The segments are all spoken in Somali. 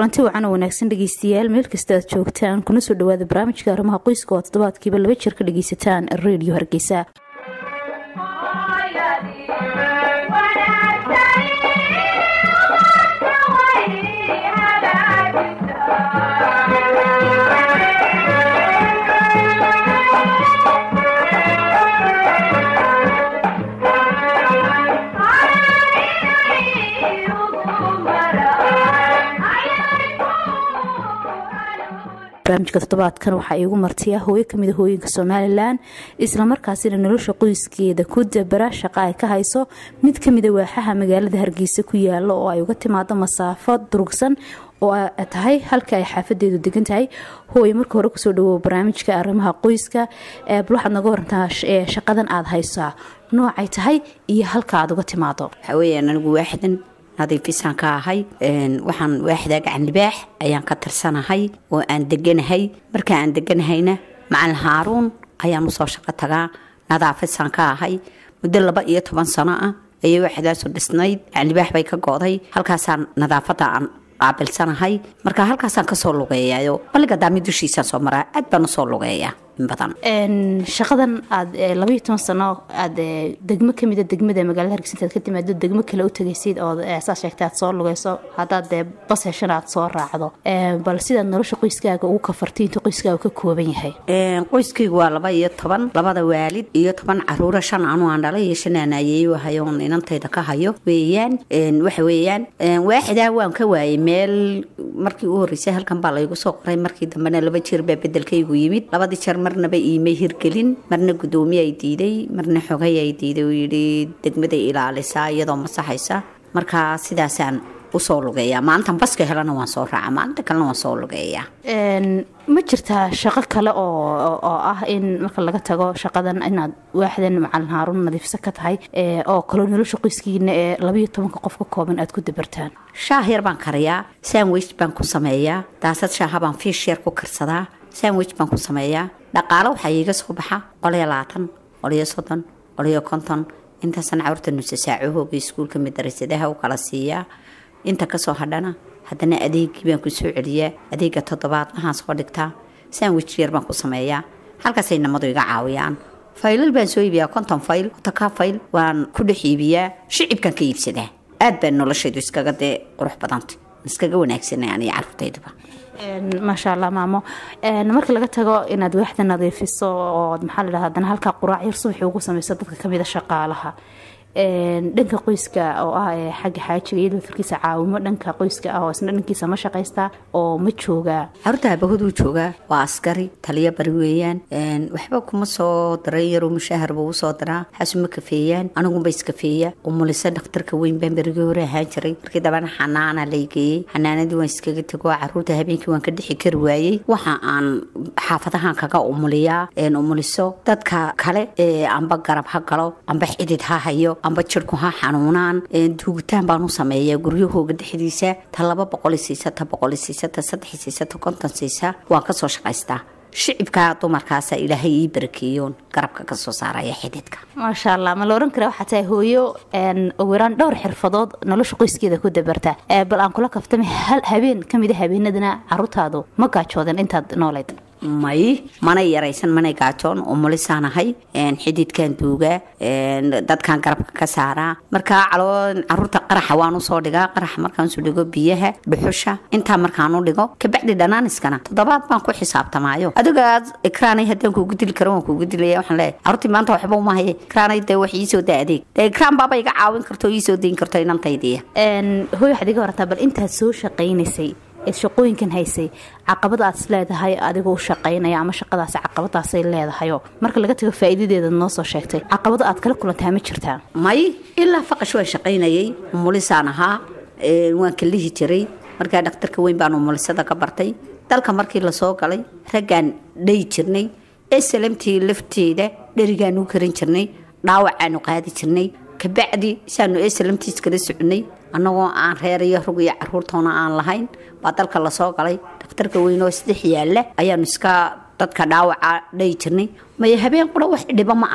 kulanti wacan oo wanaagsan dhegeystayaal meel kasta aad joogtaan kuna soo dhawaada barnaamijka arrimaha qoyska oo toddobaadkiiba laba jeer ka dhegeysataan redio hargeysa barnaamijka toddobaadkan waxaa iigu martiya hooyo kamida hooyinka somalilan islamarkaasina nolosha qoyskeeda ku dabara shaqa ay ka hayso mid kamida waaxaha magaalada hargeysa ku yaalo oo ay uga timaado masaafo durugsan oo tahay halka ay xaafadeedu degan tahay hooye marka hore kusoo dhawow barnaamijka arrimaha qoyska bal waxaad naga warantaa shaqadan aada haysaa noocay tahay iyo halka aad uga timaado waxaweyaan anigu waaxdan nadiifisaan ka ahay waxaan waaxdaa gacan libaax ayaan ka tirsanahay oo aan deganahay marka aan deganahayna macalin haaruun ayaan usoo shaqo tagaa nadaafisaan ka ahay muddo laba iyo toban sano ah ayay waaxdaasu dhisnayd gacan libaax bay ka go-day halkaasaan nadaafada aan qaabilsanahay marka halkaasaan kasoo lugeeyayo balliga daami dushiisaan soo maraa aad baan usoo lugeeya in badan shaqadan aad labaiyo toban sano aad degmo kamida degmada magaalada hargeysa intaad ka timaado degmo kale u tagaysid oo saa sheegta aad soo lugeyso haddaad dee bas heshana aad soo raacdo bal sidaad nolosha qoyskaaga ugu kafartay intuu qoyskaaga ka kooban yahay qoyskaygu waa laba iyo toban labada waalid iyo toban caruura shan anu aan dhalay iyo shan aan ayeeyo hayoon inantayda ka hayo weeyaan waxa weeyaan waaxidaa waan ka waayay meel markii u horreysay halkan baa laygu soo qoray markii dambena laba jeer baa bedelkaygu yimid labadii jeer marnaba iimay hirgelin marna gudoomiye ay diiday marna xogay ay diiday uu yidhi degmaday ilaalisaa iyadoo masaxaysa marka sidaasaan usoo lugeeyaa maalintan baska helana waan soo raaca maalinta kalena waan soo lugeeyaa ma jirtaa shaqo kale oo ah in marka laga tago shaqadan inaad waaxdan macalin haaruun nadiifsa ka tahay oo kaloo nolosha qoyskiina ee labaiyo tobanka qof ka kooban aad ku dabartaan shaah yar baan kariyaa sandwich baan ku sameeyaa daasad shaaha baan fiish yar ku karsadaa sandwich baan ku sameeyaa dhaqaalo waxaa iiga soo baxa qoliyo labaatan qoliyo soddon qoliyo konton intaasaan caruurta nusa saacahooga iskuulka madarasadaha u kala siiyaa inta kasoo hadhana haddana adeegii baan ku soo celiyaa adeega toddobaad waxaan soo dhigtaa sandwich yar baan ku sameeyaa halkaasay namadu iga caawiyaan faylal baan soo iibiyaa konton fayl otaka fayl waan ku dhex iibiyaa shicibkan ka iibsadaa aad baan noloshaydu iskaga dee qurux badanta iskaga wanaagsanay aniyo caruurtayduba maasha allah maamo marka laga tago inaad waaxda nadiifiso oo maxaa la dhahda haddana halkaa quraac yar subaxii ugu sameyso dadka kamida shaqaalaha dhanka qoyska oo ah xagga xaajiga iyadoo firkiisa caawimo dhanka qoyska ah oo isna dhankiisa ma shaqaystaa oo ma joogaa caruurta habahuduu joogaa waa askari taliya bari weeyaan waxba kuma soo daray yaroo mushaahar buu usoo daraa xaasuma kafeeyaan anigunba iskafeeya umulisa dhakhtarka weyn baan berigii hore ahaan jiray markii dambana xanaana laygeeyey xanaanadii waan iskaga tego caruurta habeenkii waan ka dhixi kari waayey waxa aan xaafadahan kaga umuliyaa umuliso dadka kale amba garab ha galo amba xidid ha hayo amba jirku ha xanuunaan duugitaan baan u sameeyaa guryahooga dhexdiisa ta laba boqoli siisa ta boqoli siisa ta saddex siisa ta konton siisa waan kasoo shaqaystaa shicibka dumarkaasa ilaahay ii barakeeyoon garabka kasoo saaraya xididka maasha allah ma la oran karaa waxaa tahay hooyo ugu yaraan dhowr xirfadood nolosha qoyskeeda ku dabarta bal aan kula kaftama hal habeen kamida habeenadana caruurtaadu ma gaajoodan intaad noolayd may manay yaraysan manay gaajoon umulisaanahay xididkan duugaa dadkan garabka ka saaraa markaa caloo caruurta qaraxa waan usoo dhigaa qaraxa markaansu dhigo biyaha dhuxusha intaa markaanu dhigo kabacdi dhanaaniskana toddobaad baan ku xisaabtamaayo adigaad ikraanay haddaan kuugu dili karo waan kuugu dilaya waxaan leeyahay caruurtii maanta waxba uma haye ikraanay dee wax iisoo daa adeeg dee ikraan baaba iga caawin karto iisoo dayn karto inantaydiya hooy waxaad iga horantaa bal intaad soo shaqaynaysay shaqooyinkan haysay caqabad aad is leedahay adigoo u shaqaynaya ama shaqadaas caqabadaasay leedahayo marka laga tago faa'iidadeeda noo soo sheegtay caqabado aad kala kulantaa ma jirtaa may ilaa faqash waan shaqaynayay umulisaan ahaa waan kalihi jiray markaa dhakhtarka weyn baan umulisada ka bartay dalka markii lasoo galay raggaan dhayi jirnay esalamtii lafteeda dherigaanu karin jirnay dhaawacaanu qaadi jirnay kabacdi saanu esalamtiis kala soconay annagoo aan reerayo rug iyo caruurtoona aan lahayn baa dalka lasoo galay dhakhtarka weyn oo isdhex yaalla ayaanu iska dadka dhaawaca dhayi jirnay maya habeen qura wax dhiba ma arag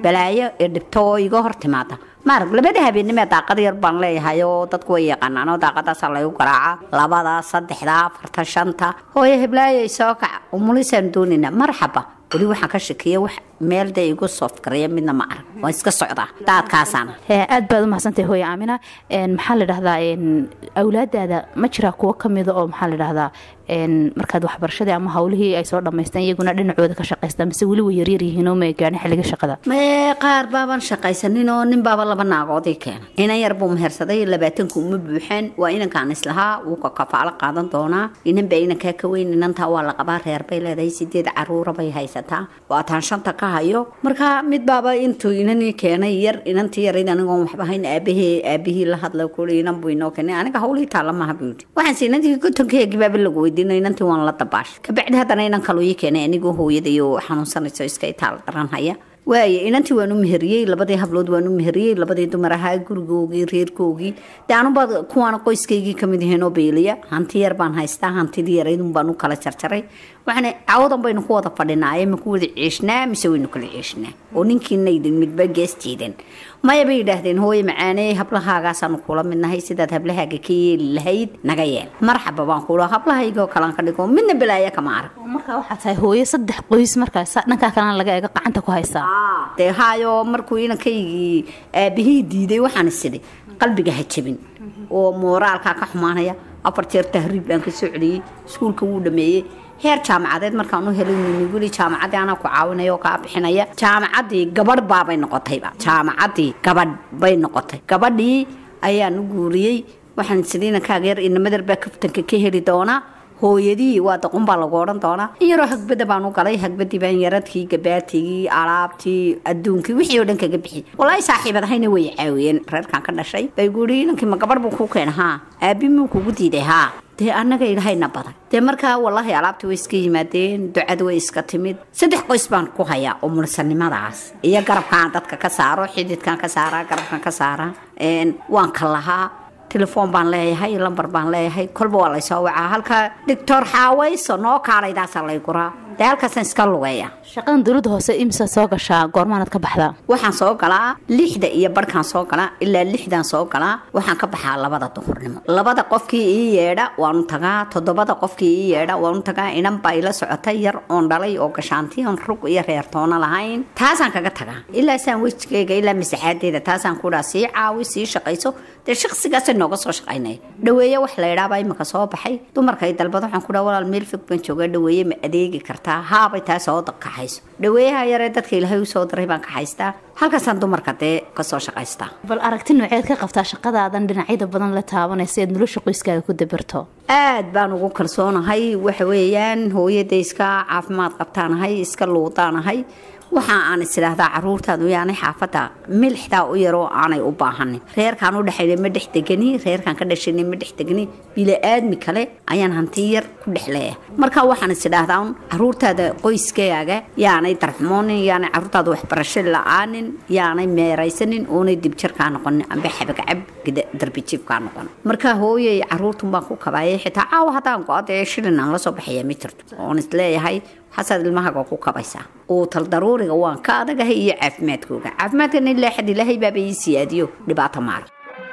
balaayo ee dhibto oo iga hor timaada maarag labada habeenimee daaqad yar baan leeyahay oo dadku way yaqaanaan oo daaqadaasaa laygu garaaca labada saddexda afarta shanta hooyo heblaayay soo kaca umulisaan doonayna marxaba weli waxaan ka shakiya wax meel dee igu soofgareeya midna ma arag waan iska socdaa daadkaasaana aad baad umahadsantahay hooye aamina maxaa la dhahdaa awlaadaada ma jiraa kuwo kamida oo maxaa la dhahdaa markaad waxbarashadii ama hawlihii ay soo dhamaystaan iyaguna dhinacooda ka shaqaystaan mise weli way yaryar yihiin oo ma gaadhin xilliga shaqada mee qaar baaban shaqaysanin oo nin baaba laba naagoodii keena inan yar buu mehersaday labaatanku uma buuxeen waa inankaan islahaa wuu ka kafaalo qaadan doonaa inan baa inankaa ka weyn inantaa waa la qabaa reer bay leedahay sideed caruura bay haysataa waataan shanta ka hayo marka mid baaba intuu inanii keenay yar inantii yarayd anigoon waxba hayn aabahee aabihii la hadla kuli inan buu inoo keenay aniga hawlihii taalla maha buu yidhi waxaanse inantii gotonkeegii baaba lagu weydiinay inantii waan la dabaashay kabacdi haddana inan kaluu ii keenay anigoo hooyadayo xanuunsanayso iska itaal daran haya waaye inantii waan u meheriyey labadii hablood waan u meheriyey labadii dumar ahaa gurigoogii reerkoogii dee anuba kuwaana qoyskaygii kamid yihiin oo beeliya hanti yar baan haystaa hantidii yaraydun baan u kala jarjaray waxaana cawadan baynu ku wada fadhinaaye ma ku wada ciishnaa mise waynu kala ciishnaa oo ninkiina idin midba gees jiidan maya bay yidhaahdeen hooye macaaney hablahaagaasaanu kula midnahay sidaad hablahaaga ka yeeli lahayd naga yeel marxaba baan kula hablahaygoo kalaan ka dhigo midna balaaya kama arag markaa waxaa tahay hooyo saddex qoys markaas dhankaa kalena laga eego gacanta ku haysaa dee haayo markuu inankaygii aabihii diiday waxaan isidhi qalbiga ha jabin oo mooraalkaa ka xumaanaya afar jeer tahriib baan ka soo celiyey iskuulka wuu dhameeyey heer jaamacadeed markaan u helay weli jaamacaddii anaa ku caawinaya oo kaa bixinaya jaamacaddii gabadh baabay noqotayba jaamacaddii gabadh bay noqotay gabadhii ayaan u guuriyey waxaan sidii inankaaga yar inamadar baa kaftanka ka heli doonaa hooyadii waa daqun baa lagu odhan doonaa in yaroo hagbada baan u galay hagbadii baan yaradkii gabaatigii alaabtii adduunkii wixii oo dhan kaga bixi walaahi saaxiibad ahayna way caawiyeen reerkaan ka dhashay bay guuri inankii ma gabadh buu kuu keena haa aabi muu kugu diiday haa dee annaga ilahayna badan dee markaa wallaahi alaabtii way iska yimaadeen ducada way iska timid saddex qoys baan ku hayaa oo mulsanimadaas iyo garabkaan dadka ka saaro xididkaan ka saaraa garabkaan ka saaraa waan ka lahaa telefoon baan leeyahay lambar baan leeyahay kolba waa laysoo wacaa halka doctor xaawayso noo kaalaydaasa lay guraa dee halkaasaan iska lugeeya shaqadan dowladda hoose imisa soo gashaa goormaanad ka baxdaa waxaan soo galaa lixda iyo barhkaan soo galaa ilaa lixdan soo galaa waxaan ka baxaa labada duhurnimo labada qofkii ii yeedha waanu tagaa toddobada qofkii ii yeedha waanu tagaa inan baa ila socotay yar oon dhalay oo gashaanti oon rug iyo reertoona lahayn taasaan kaga tagaa ilaa saan wejigeyga ilaa masaxaadeeda taasaan kudhaa sii caawi sii shaqayso dee shaqsigaasa nooga soo shaqaynaya dhaweeye wax la idhaabaa imika soo baxay dumarka ay dalbad waxaan kudhaa walaal meel fog baan joogaa dhaweeye ma adeegi kartaa haabay taa soo kaxayso dhaweeyaha yaree dadka ilaahay usoo diray baan kaxaystaa halkaasaan dumarka dee kasoo shaqaystaa bal aragti nooceed ka qabtaa shaqadaadan dhinacyada badan la taabanaysa eed nolosha qoyskaaga ku dabarto aad baan ugu kalsoonahay waxa weeyaan hooyada iska caafimaad qabtaanahay iska luudaanahay waxa aan isidhaahdaa caruurtaadu yaanay xaafadda milixdaa u yaroo aanay u baahanin reerkaan u dhexayna ma dhex degani reerkaan ka dhashayna ma dhex degani bila-aadmi kale ayaan hanti yar ku dhex leeyahay marka waxaan isidhaahdaa un caruurtaada qoyskaaga yaanay darxumoonin yaanay caruurtaada waxbarasho la-aanin yaanay meeraysanin oonay dibjarkaa noqonin amba xabagcab darbijiibkaa noqon marka hooyay caruurtun baan ku kabaayay xitaa caawa haddaan go-ada ee shilin aan la soo baxaya ma jirto oon isleeyahay xasaad ilmahaga ku kabaysaa uu tal daruuriga waan ka adagahay iyo caafimaadkooga caafimaadkana ilaa xad ilaahay baaba ii siyaadiyo dhibaato maal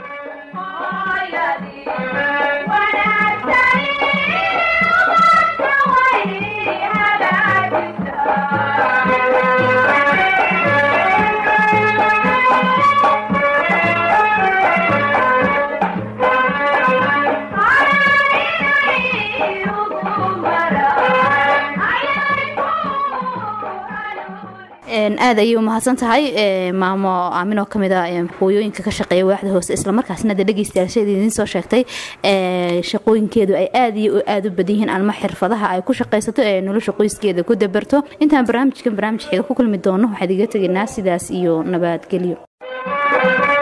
aad ayay umahadsan tahay maamo aaminoo kamid a hooyooyinka ka shaqeeya waaxda hoose islamarkaasna de dhegeystayaasheeda idiin soo sheegtay shaqooyinkeedu ay aad iyo aad u badan yihiin alma xirfadaha ay ku shaqaysato ee nolosha qoyskeeda ku dabarto intaan barnaamijkan barnaamij xiga ku kulmi doono waxaad iga tegaynaa sidaas iyo nabadgelyo